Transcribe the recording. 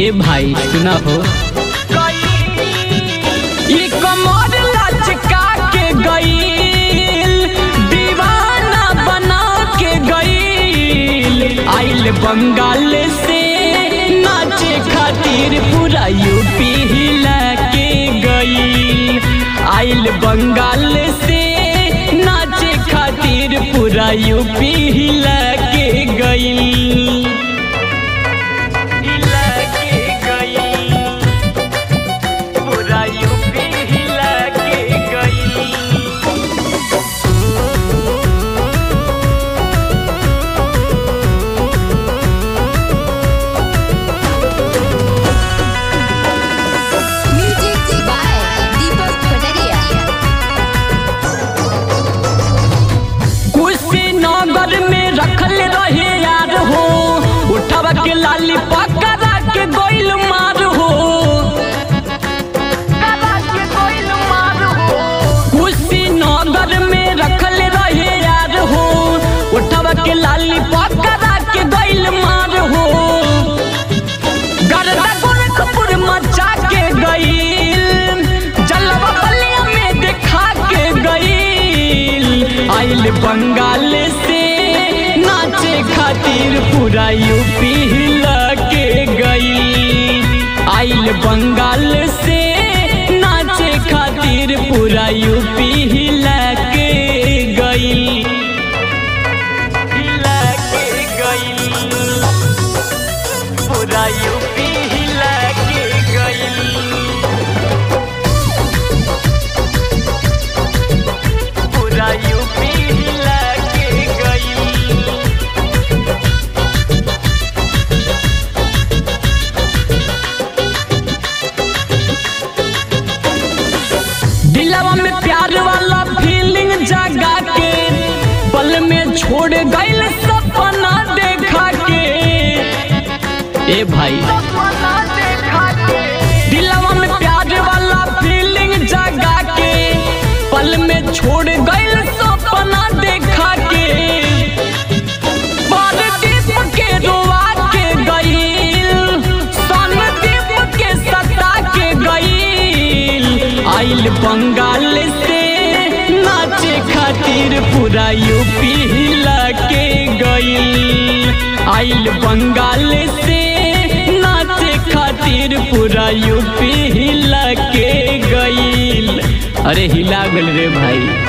ए भाई सुना हो ये कमर लचका के गईल दीवाना बना के गईल आइल बंगाल से नाचे खातिर पूरा यूपी हिला के गईल आइल बंगाल से नाचे खातिर पूरा यूपी हिला के गईल हिला के गईल पूरा यूपी हिला के गईल Music by Deepak Pataria. Kushinagar में रखल रहे यार हो उठवा के लाली पकड़ा के गोइल मार हो कुशीनगर में रखल रहे यार हो उठवा के लाली पकड़ा के गोइल मार हो गरदा गोरखपुर मचा के गईल जलवा बलिया में देखा के गईल आइल बंगाल से नाचे खातिर पूरा यूपी हिला के गईल आइल बंगाल से नाचे खातिर पूरा यूपी हिला के गईल हिला के गईल पूरा यूपी हिला के गईल पूरा यूपी हिला के गईल दिलवा में प्यार वाला फीलिंग जगा के पल में छोड़ गईल सपना देखा के ए भाई दिलवा में प्यार वाला फीलिंग जगा के पल में छोड़ गईल सपना देखा के परदीप के रोआ के गईल सनदीप के सता के गईल आइल बंगाल से नाचे खातिर पूरा यूपी हिला के गईल आइल बंगाल से नाचे खातिर पूरा यूपी हिला के गईल अरे हिला गल रे भाई